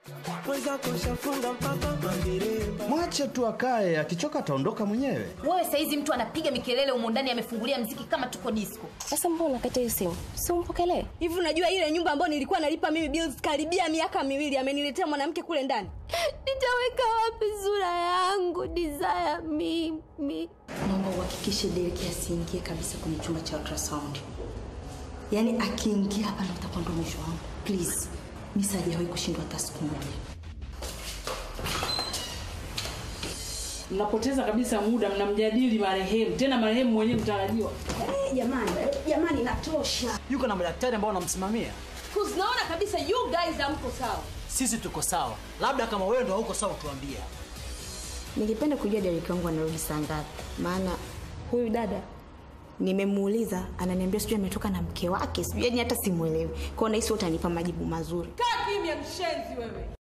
Mwache tu akae, akichoka ataondoka mwenyewe. Wewe saizi mtu anapiga mikelele humo ndani amefungulia mziki kama tuko disco. Sasa mbona unakata hiyo simu? Si umpokelee. hivi unajua ile nyumba ambayo nilikuwa nalipa mimi bills karibia miaka miwili ameniletea mwanamke kule ndani Nitaweka wapi sura yangu desire mimi? naomba uhakikishe Derek asiingie kabisa kwenye chumba cha ultrasound. Yaani akiingia hapa ndo utakuwa ndo mwisho wangu. Please, mimi sijawahi kushindwa hata siku moja. mnapoteza kabisa muda mnamjadili marehemu tena marehemu mwenyewe mtarajiwa Jamani, jamani inatosha. yuko na madaktari ambao wanamsimamia Cause naona kabisa you guys hamko sawa sisi tuko sawa labda kama wewe ndo hauko sawa tuambie Ningependa kujua Derek wangu anarudi saa ngapi, maana huyu dada nimemuuliza, ananiambia sijui ametoka na mke wake, sijui yani hata simuelewi. Kwa hiyo nahisi utanipa majibu mazuri. kaa kimya mshenzi wewe